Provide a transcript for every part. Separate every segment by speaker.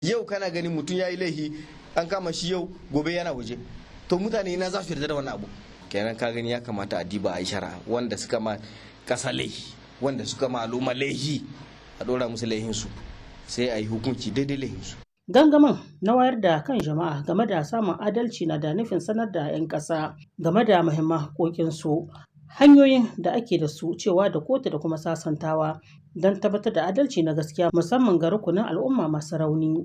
Speaker 1: yau kana ganin mutum ya yi laifi an kama shi yau gobe yana waje to mutane na za su yarda da wannan abu kenan ka gani ya kamata a diba a yi shara wanda suka ma kasa laifi wanda suka ma al'umma laifi a dora musu laifinsu sai a yi hukunci daidai laifinsu
Speaker 2: Gangamin na wayar da kan jama'a game da samun adalci na da nufin sanar da 'yan ƙasa game da muhimman haƙoƙinsu, hanyoyin da ake da su cewa da kotu da kuma sasantawa don tabbatar da adalci na gaskiya musamman ga rukunin al'umma masu rauni.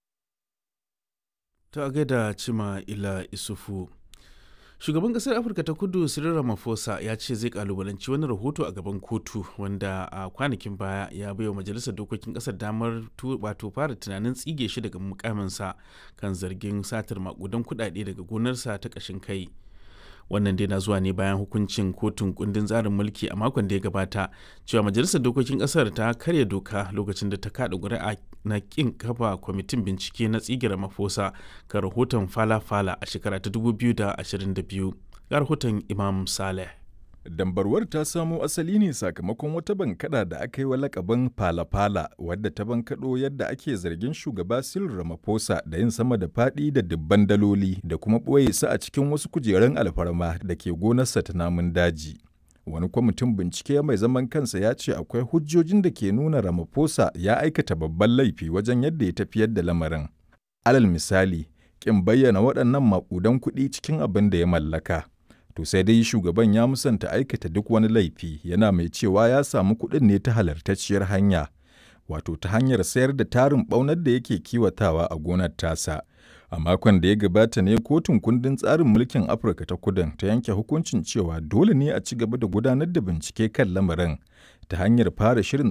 Speaker 3: Ta gaida Cima Ila Isufu. Shugaban ƙasar Afirka ta Kudu Cyril Ramaphosa ya ce zai kalubalanci wani rahoto a gaban kotu wanda a kwanakin baya ya baiwa majalisar dokokin ƙasar damar wato fara tunanin tsige shi daga mukaminsa kan zargin satar makudan kuɗaɗe daga gonarsa ta ƙashin kai. wannan dai na zuwa ne bayan hukuncin kotun kundin tsarin mulki a makon da ya gabata cewa majalisar dokokin kasar ta karya doka lokacin da ta kada ƙuri'a na kin kafa kwamitin bincike na tsigira mafosa ga rahoton fala-fala a shekara ta 2022 ga rahoton imam saleh
Speaker 4: Dambarwar ta samo asali ne sakamakon wata bankada da aka yi wa lakabin fala-fala wadda ta bankaɗo yadda ake zargin shugaba Cyril Ramaphosa da yin sama da faɗi da dubban daloli da kuma ɓoye su a cikin wasu kujerun alfarma da ke gonarsa ta namun daji. Wani kwamitin bincike mai zaman kansa ya ce akwai hujjojin da ke nuna Ramaphosa ya aikata babban laifi wajen yadda ya tafiyar da lamarin. Alal misali, ƙin bayyana waɗannan maƙudan kuɗi cikin abin da ya mallaka. To sai dai shugaban ya musanta aikata duk wani laifi yana mai cewa ya samu kuɗin ne ta halartacciyar hanya, wato ta hanyar sayar da tarin ɓaunar da yake kiwatawa a gonar tasa. A makon da ya gabata ne kotun kundin tsarin mulkin Afirka ta kudin ta yanke hukuncin cewa dole ne a ci gaba da gudanar da bincike kan lamarin ta hanyar fara shirin